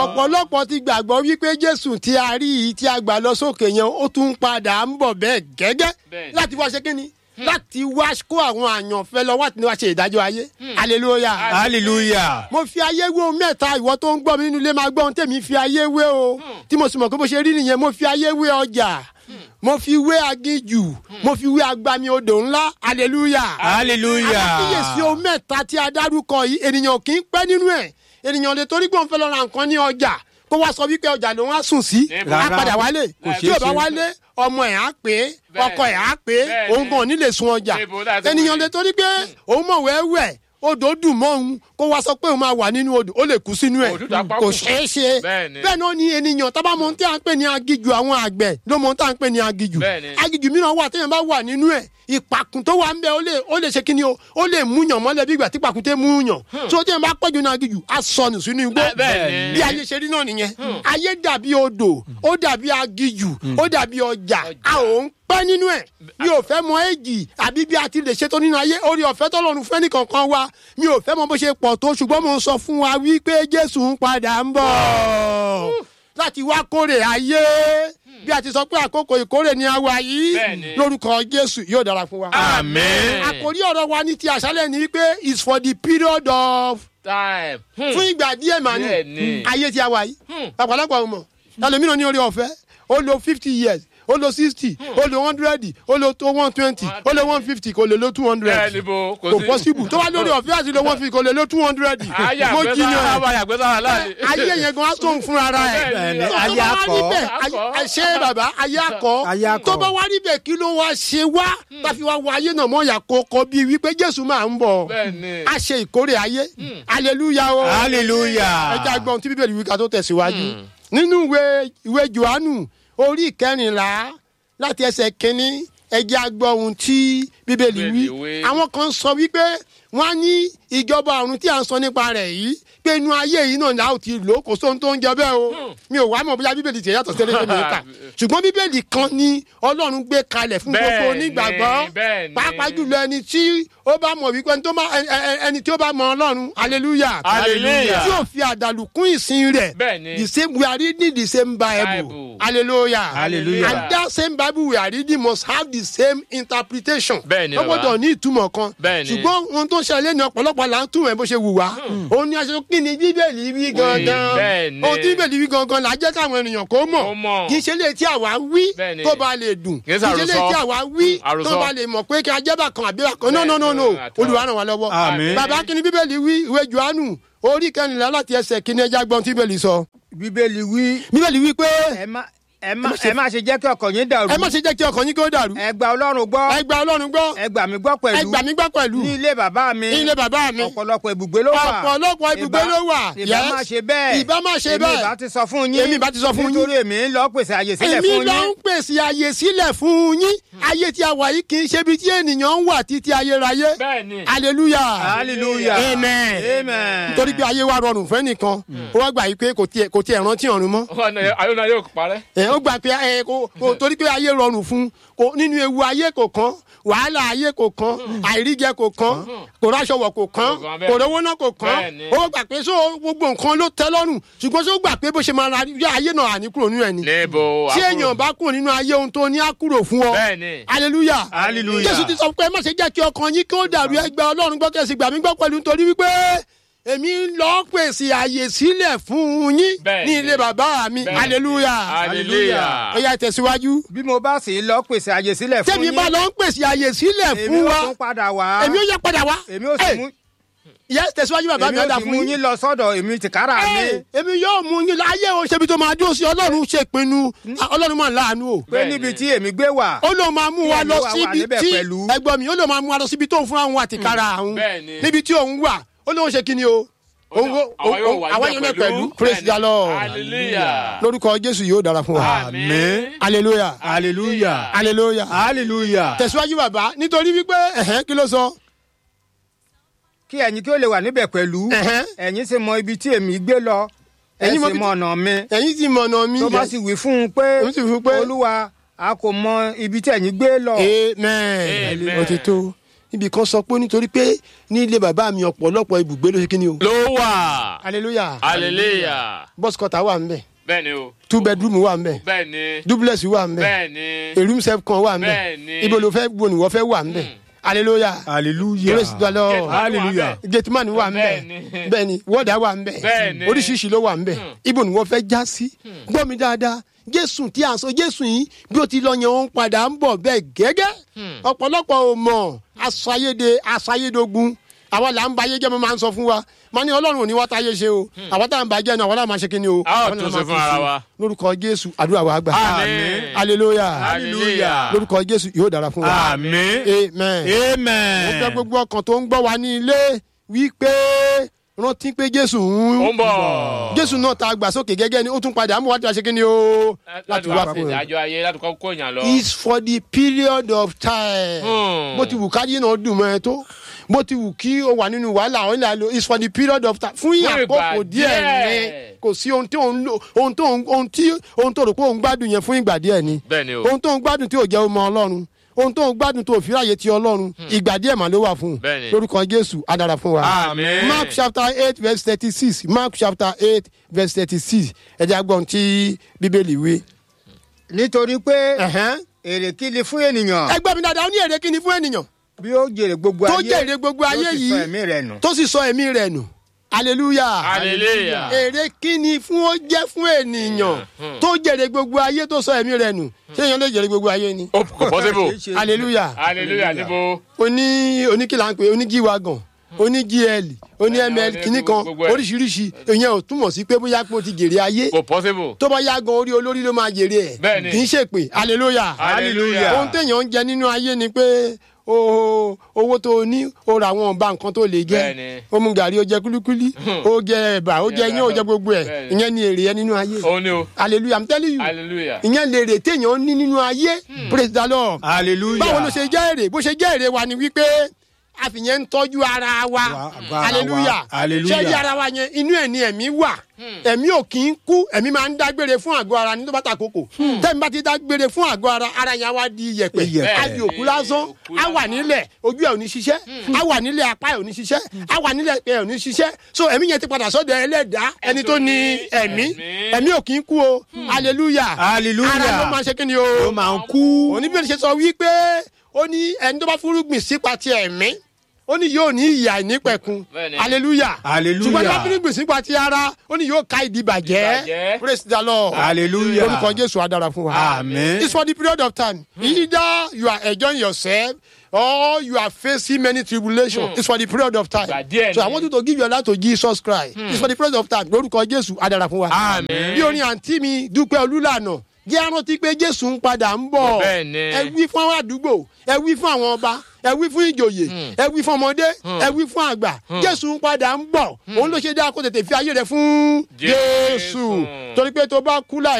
ọ̀pọ̀lọpọ̀ ti gbàgbọ́ wípé jésù tí a rí yìí tí a gbà lọ sókè yẹn ó tún padà ń bọ̀ bẹ́ẹ̀ gẹ́gẹ́ Bẹ́ẹ̀ni. láti wá ṣe kí ni láti wá kó àwọn àyànfẹ́ lọ wá tí wá ṣe ìdájọ́ ayé hallelujah hallelujah. mo fi ayé wé o mẹ́ta ìwọ tó ń gbọ́ mi nínú ilé máa gbọ́ ohun tèmi fi ayé wé o tí mo sì mọ̀ pé bó ṣe rí nìyẹn mo fi ayé wé ọjà mo fi wé aginjù mo fi wé agbami odò ńlá hallelujah hallelujah. àkíyèsí ohun mẹ́ta tí a dárúkọ yìí ènìyàn kì í pẹ́ nínú ẹ̀ ènìyàn lè torí pé òun fẹ́ lọ ra nǹkan ní ọjà kó wá sọ wípé ọjà lòun á sùn sí Níbo? á Rárá. padà wálé Kò tí ṣeé ò bá ṣe. wálé ọmọ ẹ̀ á pé Bẹ́ẹ̀. ọkọ ẹ̀ á pé Bẹ́ẹ̀ òun ni. gan ò ní lè sun ọjà Níbo? That's the ènìyàn way. lè torí pé òun mọ̀ wẹ́wẹ́ odò dùn mọ́ òun kó wá sọ pé òun máa wà nínú odò ó lè kú sínú ẹ̀ Òtútù apá kò kù. ṣeé ṣe Bẹ́ẹ̀ ni. bẹ́ẹ̀ náà ni ènìyàn tá bá mọ ohun tí à ń pè ní agijù àwọn àgbẹ̀ ló mọ ohun tí à ń pè ní agijù Bẹ́ẹ̀ ni. agijù mìíràn wà téèyàn bá wà nínú ẹ̀ ìpàkùn tó wà ń bẹ ó lè ó lè ṣe kí ni o ó lè múyàn mọ́lẹ̀ bí ìgbà tí pàkúté múyàn tó téèyàn bá pẹ́jù ní agijù á sọnù sínú igbó Bẹ́ẹ̀- bẹ́ẹ̀ ni. bí ayé ṣe rí náà nìyẹn ayé dàbí odò ó dàbí agijù ó dàbí ọjà a ò ń pẹ́ nínú ẹ̀ mi ò fẹ́ mọ èjì àbí bí a ti lè ṣètò nínú ayé orí ọ̀fẹ́ tọ́lọ́run fẹ́ nìkankan wa mi ò fẹ́ mọ bó ṣe pọ̀ tó ṣùgbọ́n mo ń sọ fún wa wípé jésù ń padà ń bọ̀ láti wá kórè ayé bí a ti sọ pé àkókò ìkórè ni a wà yìí Bẹ́ẹ̀ni. lórúkọ jésù yóò dára fún wa. Amen. àkòrí ọ̀rọ̀ wa ní ti àṣálẹ̀ ni wípé is for the period of time. Hmm. fún ìgbà díẹ̀ mà ní Bẹ́ẹ̀ni. ayé tí a wà yìí Hmm. ọ̀pọ̀lọpọ̀ ọmọ ẹlòmíràn ní orí ọ̀fẹ́ ó lo fifty years ó lo sixty ó lo hundred ó lo tó one twenty ó lo one fifty kò lè lo two Bẹ́ẹ̀ hundred ni bo kò kò sí. possible tó bá lórí ọ̀fẹ́ àti lo one fifty kò lè lo two hundred Ayé mo àgbẹ̀ jiyàn sára ayé àgbẹ̀ sára láàrin. ayé yẹn gan á tóun fúnra ara ẹ̀ Bẹ́ẹ̀ni, tó ayé bá wá akọ. rí bẹ́ẹ̀ Akọ. ayé- ṣé bàbá ayé akọ Ayé akọ. tó bá wá rí bẹ́ẹ̀ kí ló wá ṣe wá tàfi wá wọ ayé náà mọ́ ìyà kókó bíi wípé jésù máa ń bọ̀ Bẹ́ẹ̀ni. a ṣe ìkórè ayé hallelujah o hallelujah. ẹ jẹ́ agbọ́n tí bíbélì wí ká tó tẹ̀síwájú nínú ìwé ìwé johannu orí ìkẹrìnlá láti ẹsẹ̀ kínní ẹ jẹ́ agbọ́n ohun tí bíbélì wí Bíbélì wí. àwọn kan sọ wípé wọ́n á ní ìjọba ọ̀run tí à ń sọ nípa rẹ̀ yìí pé inú ayé yìí náà ni a ó ti lò ó kò sóhun tó ń jẹ bẹ́ẹ̀ o mi ò wá mọ̀ bóyá bíbélì tiẹ̀ yàtọ̀ sílẹ̀ tó mi kà ṣùgbọ́n bíbélì kan ni ọlọ́run gbé kalẹ̀ fún gbogbo Bẹ́ẹ̀ni, onígbàgbọ́ bẹ́ẹ̀ni. pàápàá jùlọ ẹni tí ó bá mọ̀ wípé ẹni tó bá- ẹ- ẹ- ẹni tí ó bá mọ ọlọ́run hallelujah Hallelujah. tí ò fi àdàlù kún ìsìn rẹ̀ Bẹ́ẹ̀ni. the same we are reading the same bible, Bible. hallelujah Hallelujah. and that same bible we are reading must have the same interpretation Bẹ́ẹ̀ni, ó bàbá. gbọ́dọ̀ ní ìtumọ̀ kan Bẹ́ẹ̀ni. ṣùgbọ́n ohun tó ṣẹlẹ̀ ní ọ̀pọ̀lọpọ̀ là ń túmọ̀ ẹ̀ bó ṣe wù wá òun ni aṣọ kí ni bíbélì wí gangan bẹ́ẹ̀ni. ohun tí bíbélì wí gangan là á jẹ́ káwọn ènìyàn kó Kó mọ̀ mọ̀. kì í ṣe lè tí àwa wí Bẹ́ẹ̀ni. tó bá lè dùn Kì í kì í ṣe lè ṣàròsọ. tí àwa wí tó Àròsọ. bá lè mọ̀ pé kí ajẹ́bà kan àbí bàkan no no no no Bẹ́ẹ̀ni, àtọ́. olùwà ràn wá lọ́wọ́ Àmín. bàbá kí ni bíbélì wí ìwé johannu orí kẹrìnlá láti ẹsẹ̀ kí ni ẹja gbọ́n tí bíbélì sọ bíbélì wí bíbélì wí pé ẹ má ẹ má ẹ má ṣe jẹ́ kí ọkàn yín dàrú ẹ má ṣe jẹ́ kí ọkàn yín kó dàrú ẹ gba ọlọ́run gbọ́ ẹ gba ọlọ́run gbọ́ ẹ gbà mí gbọ́ ẹ pẹ̀lú gbà mí gbọ́ pẹ̀lú ní ilé bàbá mi ní ilé bàbá mi ọ̀pọ̀lọpọ̀ ibùgbé ló wà ọ̀pọ̀lọpọ̀ ibùgbé Ìbá- ló wà ìbá yes. má ṣe bẹ́ẹ̀ ìbá má ṣe èmi bẹ́ẹ̀ ìbá ti sọ fún yín Èmi ìbá ti sọ fún yín. nítorí èmi ń lọ pèsè àyè sílẹ̀ èmi fún ló yín ń pèsè àyè sílẹ̀ fún yín ayé tí a wà yìí kì í ṣe ibi tí ènìyàn ń wà títí ayérayé Bẹ́ẹ̀ni. hallelujah hallelujah amen amen nítorí pé ayé wa rọrùn fẹ́ nìkan ó wá gbà yí pé kò tiẹ̀ kò tiẹ̀ rántí ọ̀run mọ́ Ayọ̀ náà yóò parẹ́. ẹ ó gbà pé ẹ kò kò torí pé ayé rọrùn fún kò nínú ewu ayé kò kán wàhálà ayé kò kán àìríjẹ kò kán kò ráṣọwọ kò kán Kò kán bẹ́ẹ̀. kò rówó náà kò kán Bẹ́ẹ̀ni. ó gbà pé so gbogbo nǹkan ló tẹ́ lọ́rùn ṣùgbọ́n sọ gbà pé bó ṣe máa ra yá ayé náà àní kúrò nínú ẹ̀ ni Níbo. tí àbúrò. èèyàn bá kúrò nínú ayé ohun tó ní á kúrò fún ọ Bẹ́ẹ̀ni. hallelujah Hallelujah. jésù ti sọ pé má ṣe jẹ́ kí ọkàn yín kí ó dàrú ẹgbẹ́ ọlọ́run gbọ́ kẹ́sì gbà mí gbọ́ pẹ̀lú nítorí wípé èmi ń lọ pèsè àyè sílẹ̀ fún yín Bẹ́ẹ̀ni. ní ilé bàbá mi Bẹ́ẹ̀ni. hallelujah Hallelujah. ó yá tẹ̀síwájú bí mo bá sì lọ pèsè àyè sílẹ̀ fún tẹ́mi yín bá lọ ń pèsè àyè sílẹ̀ èmi fún ó wa tún padà wá èmi ó yẹ padà wá èmi ó sì Hey, mú yes tẹ̀síwájú bàbá mi èmi ó ọ̀dà sì fún mú yín yín lọ sọ́dọ̀ èmi tìkára mi Hey, èmi yóò mú yín láyé o ṣebi tó máa dúró sí ọlọ́run ṣe pinnu ọlọ́run máa ń láàánú o pé níbi tí èmi gbé wà ó lóun máa mú wa Kí lọ ẹ̀mí wa wà síbi níbẹ̀ tí pẹ̀lú. ẹgbọ́n mi ó lóun máa mú wa lọ síbi tó ń fún àwọn àtìkára àwọn Bẹ́ẹ̀ni. níbi tí òun wà ó lóun ṣe kí ni o òun ó- Àwa yóò wà àwa níbẹ̀ yóò náà pẹ̀lú praise Bẹ́ẹ̀ni. the lord Hallelujah. lórúkọ jésù yóò dára fún wa Àmín. hallelujah hallelujah hallelujah hallelujah tẹ̀síwájú bàbá nítorí wípé ẹ̀hẹ́n kí ló sọ kí ẹ̀yin kí ó lè wà níbẹ̀ pẹ̀lú Ẹ̀hẹ́n. ẹ̀yin sì mọ ibi tí èmi gbé lọ ẹ Ẹ̀yin mọ sì ibi mọ tí- ọ̀nà mi ẹ̀yin ti mọ̀nà mi tó bá yes. sì wí fún un pé Ó sì wí fún un pé- olúwa a kò mọ ibi tí ẹ̀yin gbé lọ amen Amen. òtítọ́ níbi kan sọ pé nítorí pé ní ilé bàbá mi ọ̀pọ̀lọpọ̀ ibùgbé ló ṣe kí ni o. ló wà. hallelujah hallelujah. bus cutter wà ń bẹ̀ bẹ́ẹ̀ ni o. two bedroom wà ń bẹ̀ bẹ́ẹ̀ ni. duplex wà ń bẹ̀ bẹ́ẹ̀ ni. a room self kan wà ń Bẹ́ẹ̀ni. bẹ̀ ibo ló fẹ́ bo ni wọ́n fẹ́ wà ń bẹ̀ hallelujah hallelujah praise the lord hallelujah gateman wà ń bẹ̀ Bẹ́ẹ̀ni. bẹ́ẹ̀ni wọ́ọ̀dà wà ń bẹ̀ Bẹ́ẹ̀ni. oríṣiríṣi ló wà ń bẹ̀ ibo ni wọ́n fẹ́ já sí gbọ́ mi dáadáa jésù tí a sọ jésù yìí bí ó ti lọ yẹn òun padà ń bọ̀ bẹ́ẹ̀ gẹ́gẹ́ ọ̀pọ̀lọpọ̀ ò mọ̀ aṣayéde aṣayédogun àwa là ń ba ayé jẹ́ mo máa ń sọ fún wa máa ní ọlọ́run ò ní wá táyé ṣe o àwa tá à ń ba jẹ́ náà àwa náà máa ṣe kí ni o. A ó àwa náà tún máa ṣe fún ara wa. lórúkọ jésù àdúrà wa gbà. Àmín. hallelujah hallelujah. lórúkọ jésù yóò dára fún wa. àmín amen mo fẹ́ amen gbogbo ọkàn tó ń gbọ́ wa ní ilé wípé rántí pé jésù ó ń ń bọ̀. jésù náà ta gbà sókè gẹ́gẹ́ ni ó tún padà mú wá tí a ṣe kí ni o láti wá fún ìdájọ́ ayé láti kọ́ kó èèyàn lọ. is for the period of time Hmm. bó ti wù káyé náà dùn mọ́ ẹ tó bó ti wù kí o wà nínú wàhálà ọ̀ nílà lo is for the period of time fún Fún àkókò ìgbà díẹ̀ díẹ̀. ni kò sí ohun tí òun lò ohun tó ohun tí ohun tó rò pé òun gbádùn yẹn fún ìgbà díẹ̀ ni bẹ́ẹ̀ ni o. ohun tó ń gbádùn tí ò jẹ́ ọmọ ọlọ́run ohun tó ń gbádùn tó fi ráàyè ti ọlọ́run ìgbà díẹ̀ mà ló wà fún un Bẹ́ẹ̀ni. lórúkọ jésù adara fún wa. Àmín. mark chapter eight verse thirty six mark chapter eight verse thirty six ẹ̀jẹ̀ agbọ̀n tí bíbélì wí. nítorí pé Ẹ̀hẹ́n. èrè kí ni fún ènìyàn ẹgbẹ́ mi dáadáa ó ní èrè kíni fún ènìyàn bí ó jèrè gbogbo tó ayé jèrè gbogbo ayé tó sì yìí sọ ẹ̀mí rẹ̀ nù. tó sì sọ ẹ̀mí rẹ̀ nù hallelujah hallelujah. èrè kíni fún ó jẹ́ fún ènìyàn tó jèrè gbogbo ayé tó sọ ẹ̀mí rẹ̀ nù ṣé èèyàn lè jèrè gbogbo ayé ni ó kò possible. Kìí ṣe- hallelujah hallelujah níbo. oní oníkìlà ń pè oní gíwagàn oní gl oní Ẹni ml oní kìíní kan gbogbo ẹ̀. oríṣiríṣi ìyẹn ò túmọ̀ sí pé bóyá pé o ti jèrè ayé kò possible. tó bá yá gan orí olórí ló máa jèrè ẹ̀ Bẹ́ẹ̀ni. kì í ṣèpè hallelujah hallelujah. ohun téèyàn ń jẹ nínú ayé ni pé o owó tó o ní o ra àwọn ọba nǹkan tó lè jẹ Bẹ́ẹ̀ni. o mu gàrí o jẹ kúlíkúlí o jẹ ẹ̀bà o jẹ iyán o jẹ gbogbo ẹ̀ Bẹ́ẹ̀ni. ìyẹn ni èrè ẹ nínú ayé ó ní o. hallelujah i'm telling you hallelujah. ìyẹn lè rè téèyàn ní nínú ayé praise the lord hallelujah báwo ló ṣe jẹ́ èrè bó ṣe jẹ́ èrè wa ni wípé àfihàn ń tọ́jú ara wa Wa- àgọ́ ara hallelujah wa. Hallelujah. ṣé ara wa yẹn inú ẹ̀ ni ẹ̀mí wà ẹ̀mí ò kì í kú ẹ̀mí máa ń dágbére fún àgọ́ ara ní tó bá ta kókò tẹ́mi bá ti dágbére fún àgọ́ ara ara yẹn á wá di iyẹ̀pẹ̀ Iyẹ̀pẹ̀. á di òkú lásán Òkú á wà lásán. nílẹ̀ ojú ẹ̀ ò ní ṣiṣẹ́ á wà nílẹ̀ apá ẹ̀ ò ní ṣiṣẹ́ á wà nílẹ̀ ẹ̀ ò ní ṣiṣẹ́ so ẹ̀mí yẹn ti padà sọ́dọ̀ ẹlẹ́dàá ẹni tó ní ẹ̀mí ẹ̀mí. ẹ̀mí ò kì í kú o hallelujah Hallelujah. ara ló máa ṣe kí ni o ó máa ń kú. oníbẹ̀rẹ̀ ṣe sọ wípé ó ní ẹni tó bá fúrúgbìn sípa ti ẹ̀mí ó ní yóò ní ìyà ìnípẹ̀kun Bẹ́ẹ̀ni. hallelujah Hallelujah. ṣùgbọ́n tó bá fúrúgbìn sípa ti ara ó ní yóò ká ìdìbàjẹ́ Ìdìbàjẹ́. praise the lord Hallelujah. orúkọ jésù á dára fún wa Amen. it's for the period of time either you are enjoying yourself or you are facing many tribulations it's for the period of time Ìgbà díẹ̀ so i ni. want you to give your life to jesus christ it's for the period of time lórúkọ jésù á dára fún wa Amen. bí orin àǹtí mi dúpẹ́ olúlànà jẹ́ arántí pé jésù ń padà ń bọ̀ Bẹ́ẹ̀ ni. ẹ wí fún àwọn àdúgbò ẹ wí fún àwọn ọba ẹ wí fún ìjòyè ẹ wí fún ọmọdé ẹ wí fún àgbà jésù ń padà ń bọ̀ òun ló ṣe dá kó tètè fi ayé rẹ fún Jésù. jésù torí pé tó bá kú láì